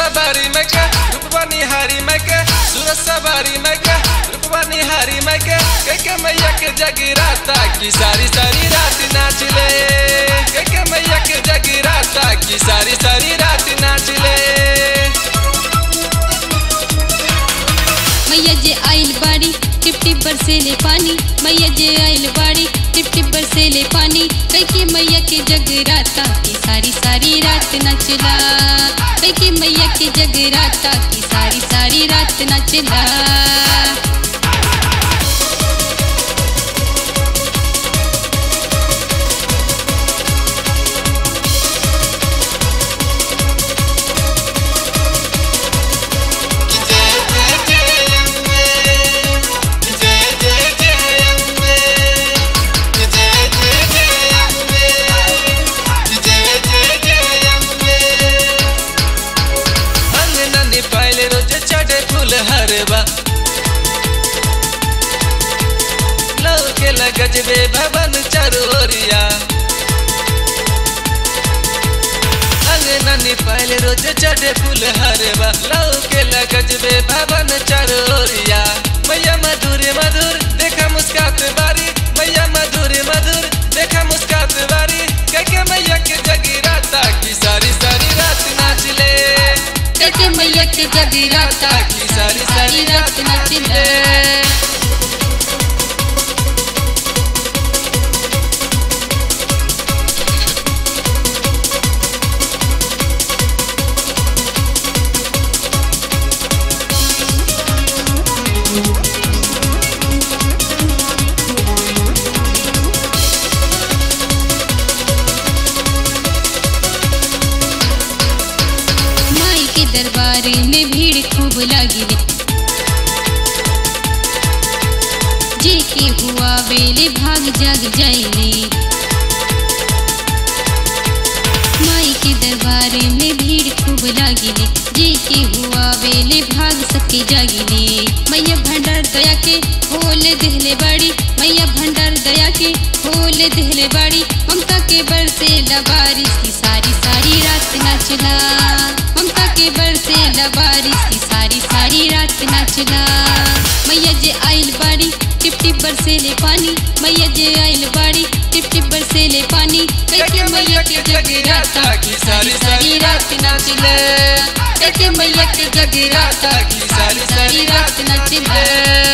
सवारी मैं के रूपवा निहारी मैं के सूरज सवारी मैं के रूपवा निहारी मैं के के के मैया के जगराता की सारी सारी रात नाच ले के के मैया के जगराता की सारी सारी रात नाच ले मैया जे आइल बाड़ी टिप टिप बरसेले पानी मैया जे आइल बाड़ी टिप टिप बरसेले पानी कई के मैया के जगराता की सारी सारी रात नचला कई के मैया के जगराता की सारी सारी रात नचला नन्ही पायल रोज चढ़े फूल हरबा लौके लगजबे भवन चरोरिया नन्ही पायल रोज चढ़े फूल हरबा लौके लगजबे भवन चरोरिया मैया मधुर मधुर देखा मुस्कात बारी मैया मधुर मधुर देखा मुस्कात बारी कह मैया के जगराता की सारी सारी रात नाच ले कई के मैया के जगराता की सारी सारी रात नचला माई के दरबार में भीड़ खूब लगी जे के हुआ बेले भाग जग जाइले माई के दरबार में भीड़ खूब लागिले जे के हुआ बेले भाग सके जागिले मैया भंडार दया के होल देहले बाड़ी मैया भंडार दया के होल देहले बाड़ी ममता के बरसे बारिश की सारी सारी रात नाचला ममता के बरसे बारिश की सारी सारी रात नाचला मैया जे आइल बाड़ी टिप टिप बरसेले पानी मैया जे आइल बाड़ी टिप टिप बरसेले पानी कई के मैया के जगराता की सारी सारी रात नाचले कई के मैया के जगराता की सारी सारी रात नाचले